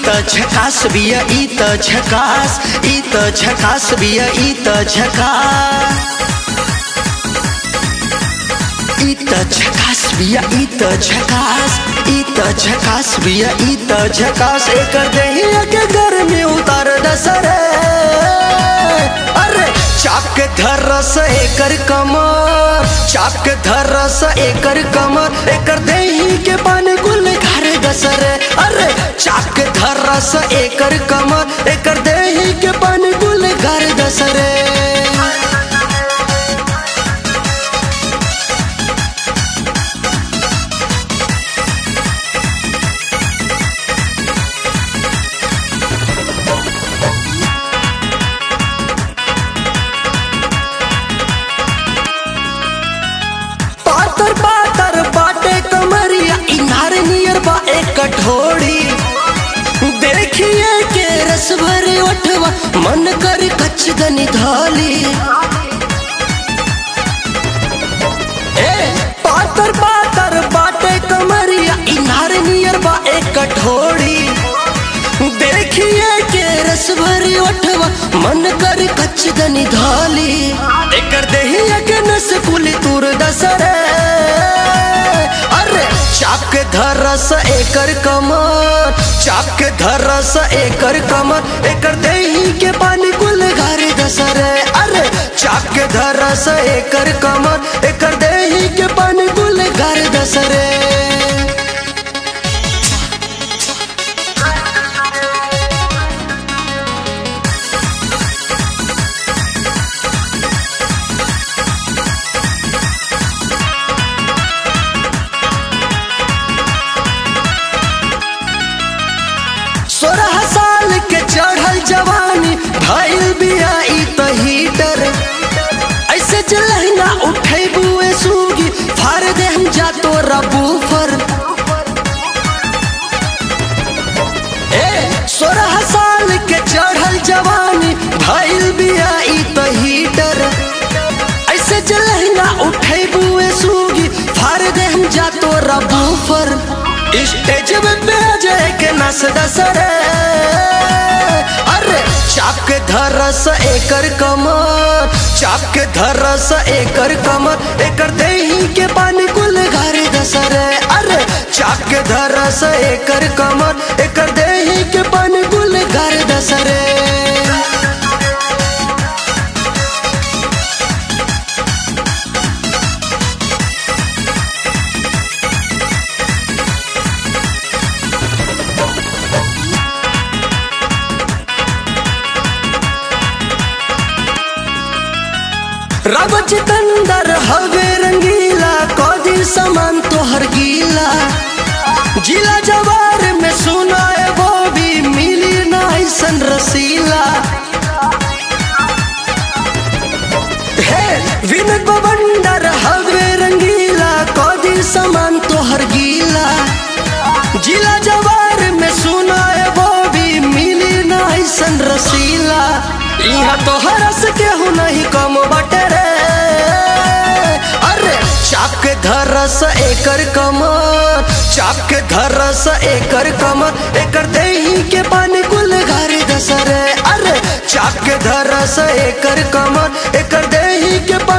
त झकास बिया ई त झकास ई त झकास बिया ई त झकास ई त झकास बिया ई त झकास ई त झकास बिया ई त झकास एकर देहिया के घर में उतार दसरे अरे चाप के धरस एकर कमर चाप के धरस एकर कमर एकर देही के पानी गुल घर दसरे अरे चाप के धरस एकर कमर एकर देही के पानी गुल घर दसरे पातर पातर बाटे कमरिया इनार नियर बा एक कठोड़ी देखिए के रस भरे उठवा मन कर कच्च दनी धाली ए पातर पातर बाटे कमरिया इनार नियर बा एक कठोड़ी देखिए के रस भरी उठवा मन कर कच्च दनी धाली एकर देहिया के नस कुली तुर दसरे अरे चाप के धरस एकर कमर चाप के धरस एकर कमर एकर देही के पानी कुल घर दसरे अरे चाप के धरस एकर कमर एकर देही के पानी कुल घर दसरे सोलह साल के चढ़ल जवानी भइल बिया ई त हीटर ऐसे जलहना उठे बुए सूगी फार दे हम जा तो रबूफर ए सोलह साल के चढ़ल जवानी भइल बिया ई त हीटर ऐसे जलहना उठे बुए सूगी फार दे हम जा तो रबूफर स्टेज में बेजे के नस दसरे अरे चाप के धरस एकर कमर चाप के धरस एकर कमर एकर देही के पानी कुल घर दसरे अरे चाप के धरस एकर कमर एकर देही के पानी कुल घर दसरे रब चिकंदर हवे रंगीला कौदी समान तोहर गीला जिला जवार में सुनाए वो भी मिली ना ऐसन रसीला हे विनोद बवंडर हवे रंगीला कौदी समान तोहर गीला जिला जवार में सुनाए वो भी मिली ना ऐसन रसीला यहाँ तो हरस के हूँ नहीं कम बटे रे अरे चाप के धरस एकर कमर चाप के धरस एकर कमर एकर देही के पानी कुल घर दसरे अरे चाप के धरस एकर कमर एकर देही के पानी